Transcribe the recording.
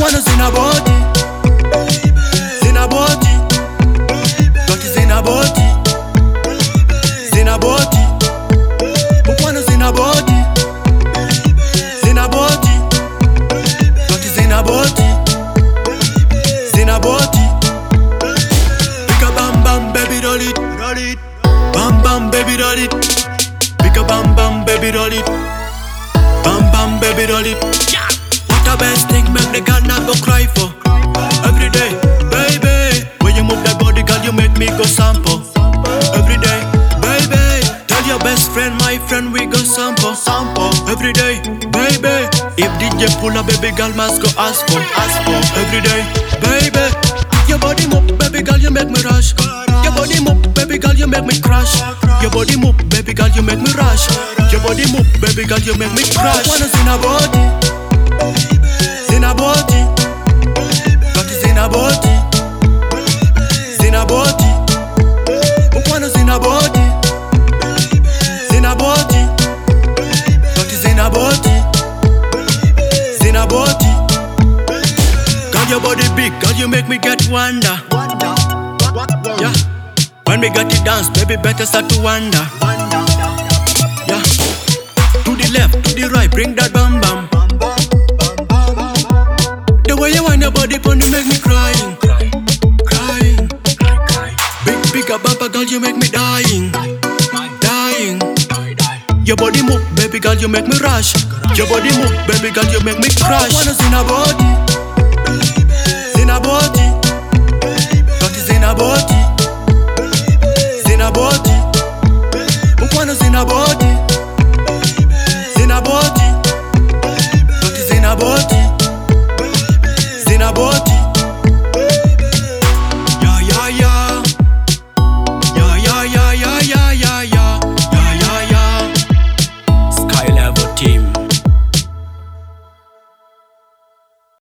Mkwano zina body Zina body Toki zina body Zina body Mkwano zina body Zina body Toki zina body Zina body Pick a bam bam baby roll it Roll it Bam bam baby roll it Pick a bam bam baby roll it Bam bam baby roll it What the best thing make the girl not go cry for Every day baby When you move that body girl you make me go sample Every day baby Tell your best friend my friend we go sample Sample Every day baby If DJ pull up baby girl must go ask for Ask for Every day baby Your body move baby girl you make me rush Your body move baby girl you make me crash Your body move baby girl you make me rush Your body move baby girl you make me crash Wanna see a body Zina body Got it zina body Zina body Mkwano zina body Zina body Got it zina body Zina body Girl your body big Girl you make me get wonder Yeah When we got it dance Baby better start to wonder Yeah To the left, to the right Bring that bam bam The way you wind your body pon you make me crying, crying. Big bigger bumper girl, you make me dying, dying. Your body move, baby girl, you make me rush. Your body move, baby girl, you make me crash. Wanna see a body, see a body, got it in a body, see a body. Wanna see a body,